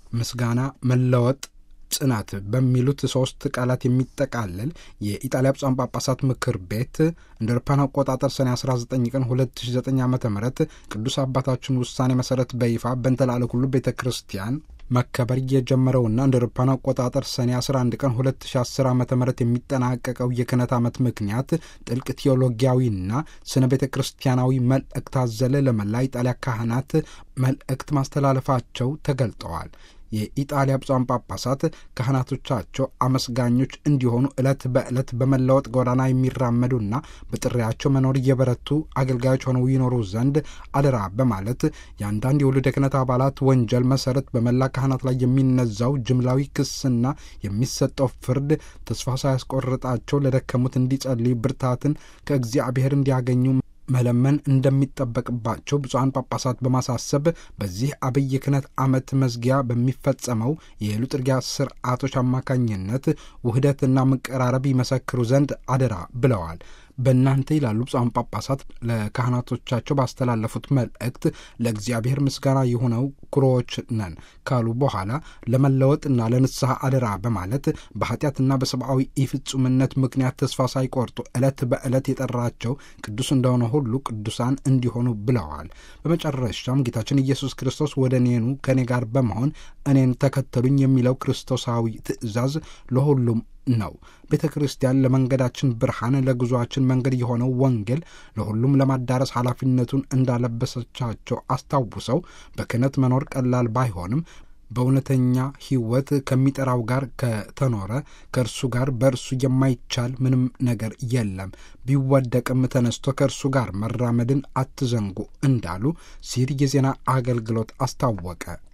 ምስጋና፣ መለወጥ ጽናት በሚሉት ሶስት ቃላት የሚጠቃለል የኢጣሊያ ብፁዓን ጳጳሳት ምክር ቤት እንደ አውሮፓውያን አቆጣጠር ሰኔ 19 ቀን 2009 ዓ ም ቅዱስ አባታችን ውሳኔ መሰረት በይፋ በንተላለ ሁሉ ቤተ ክርስቲያን መከበር የጀመረውና እንደ አውሮፓውያን አቆጣጠር ሰኔ 11 ቀን 2010 ዓ ም የሚጠናቀቀው የክህነት ዓመት ምክንያት ጥልቅ ቴዎሎጊያዊና ስነ ቤተ ክርስቲያናዊ መልእክት አዘለ ለመላ ኢጣሊያ ካህናት መልእክት ማስተላለፋቸው ተገልጠዋል። የኢጣሊያ ብፁዓን ጳጳሳት ካህናቶቻቸው አመስጋኞች እንዲሆኑ ዕለት በዕለት በመለወጥ ጎዳና የሚራመዱና በጥሪያቸው መኖር እየበረቱ አገልጋዮች ሆነው ይኖሩ ዘንድ አደራ በማለት የአንዳንድ የውሉደ ክህነት አባላት ወንጀል መሰረት በመላ ካህናት ላይ የሚነዛው ጅምላዊ ክስና የሚሰጠው ፍርድ ተስፋ ሳያስቆርጣቸው ለደከሙት እንዲጸልዩ ብርታትን ከእግዚአብሔር እንዲያገኙ መለመን እንደሚጠበቅባቸው ብፁዓን ጳጳሳት በማሳሰብ በዚህ አብይ ክህነት ዓመት መዝጊያ በሚፈጸመው የሉጥርጊያ ስርዓቶች አማካኝነት ውህደትና መቀራረብ ይመሰክሩ ዘንድ አደራ ብለዋል። በእናንተ ይላሉ ብፁዓን ጳጳሳት ለካህናቶቻቸው ባስተላለፉት መልእክት ለእግዚአብሔር ምስጋና የሆነው ኩሮዎች ነን ካሉ በኋላ ለመለወጥና ለንስሐ አደራ በማለት በኃጢአትና በሰብአዊ ኢፍጹምነት ምክንያት ተስፋ ሳይቆርጡ ዕለት በዕለት የጠራቸው ቅዱስ እንደሆነ ሁሉ ቅዱሳን እንዲሆኑ ብለዋል። በመጨረሻም ጌታችን ኢየሱስ ክርስቶስ ወደ እኔኑ ከእኔ ጋር በመሆን እኔን ተከተሉኝ የሚለው ክርስቶሳዊ ትእዛዝ ለሁሉም ነው። ቤተ ክርስቲያን ለመንገዳችን ብርሃን፣ ለጉዞአችን መንገድ የሆነው ወንጌል ለሁሉም ለማዳረስ ኃላፊነቱን እንዳለበሰቻቸው አስታውሰው በክህነት መኖር ቀላል ባይሆንም በእውነተኛ ሕይወት ከሚጠራው ጋር ከተኖረ ከእርሱ ጋር በእርሱ የማይቻል ምንም ነገር የለም። ቢወደቅም ተነስቶ ከእርሱ ጋር መራመድን አትዘንጉ እንዳሉ ሲል የዜና አገልግሎት አስታወቀ።